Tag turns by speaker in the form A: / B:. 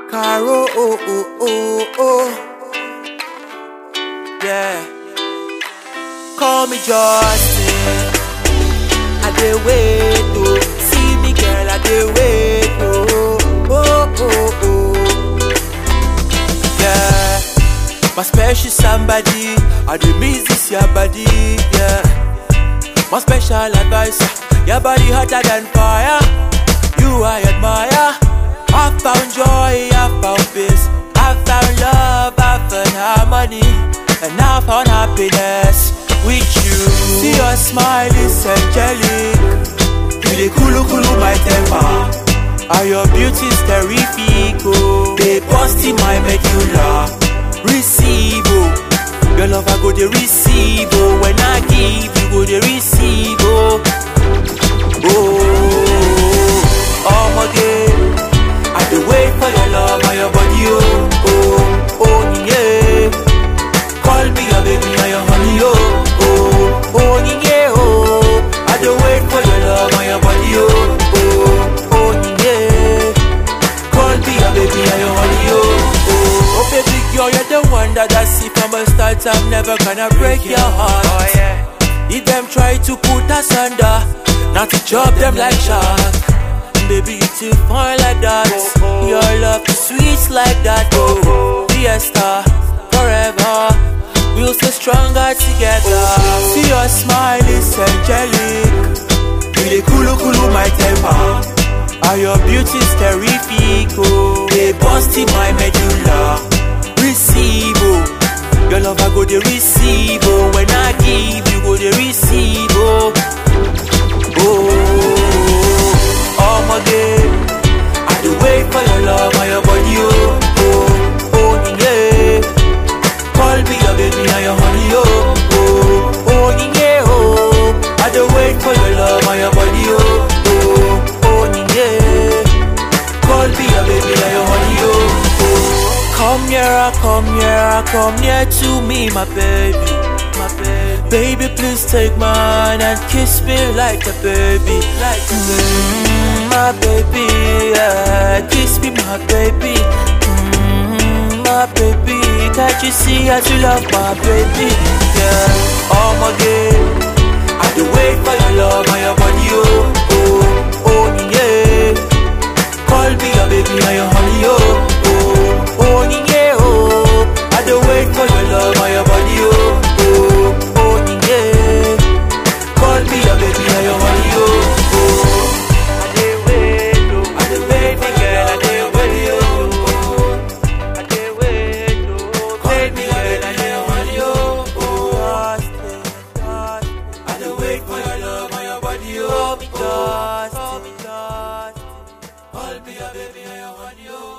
A: Caro, oh, oh, oh, oh. Yeah. Call me Justin. I dey wait, oh. See me, girl, I dey wait, oh. Oh, oh, oh. Yeah. My special somebody. I dey miss this your body, yeah. My special advisor. Your body hotter than fire. You I admire. I found joy, I found peace. I found love, I found harmony. And I found happiness with you. See your smile is angelic. You dey kulu kulu my temper. And your beauty is terrific, oh. They bust in my medulla. Receive, oh. Your love I go dey receive, oh. When I give, you go dey receive, oh. Oh, oh, again. I dey wait for your love and your body, oh, oh, oh, yeah. Call me your baby and your honey, oh, oh, oh, yeah, oh. I dey wait for your love and your body, oh, oh, oh, yeah. Call me your baby and your honey, oh, oh. Oh, baby girl, you're the one that I see from the start. I'm never gonna break your heart. Oh, yeah. If them try to put us under, not to chop them like shark. Baby, you too fine like that. Your love is sweet like that. Oh, fiesta, forever. We'll stay stronger together. See your smile is angelic. You dey kulu kulu my temper. And your beauty is terrific. Oh, they bust in my medulla. Receive, oh. Your love I go dey receive. Oh, when I give, you go dey receive. Oh, oh, oh, again. I dey wait for your love and your body. Oh, oh, oh, yeah. Call me your baby and your honey. Oh, oh, oh, yeah. Oh, I dey wait for your love and your body. Oh, oh, oh, yeah. Call me your baby and your honey. Oh, oh. Come here, come here, come near to me, my baby, my baby. Baby, please take mine and kiss me like a baby, like a baby. Mm, my baby, yeah. kiss me, my baby. Mm, my baby, can't you see as you love my baby? Yeah, oh my girl, I do wait for your love and your body, oh, oh, oh, yeah. Call me your baby and your honey, oh, oh, oh, yeah, oh. I do wait for your love and your body, oh, oh, oh, yeah. Call me your baby and your honey, oh, oh. I dey wait, oh, I dey wait, my girl, I dey wait, oh, I dey wait, oh. Call me your baby and your honey, oh, oh. I dey wait for your love and your body, oh, oh, me just, oh, me just. Call me your baby and your honey, oh.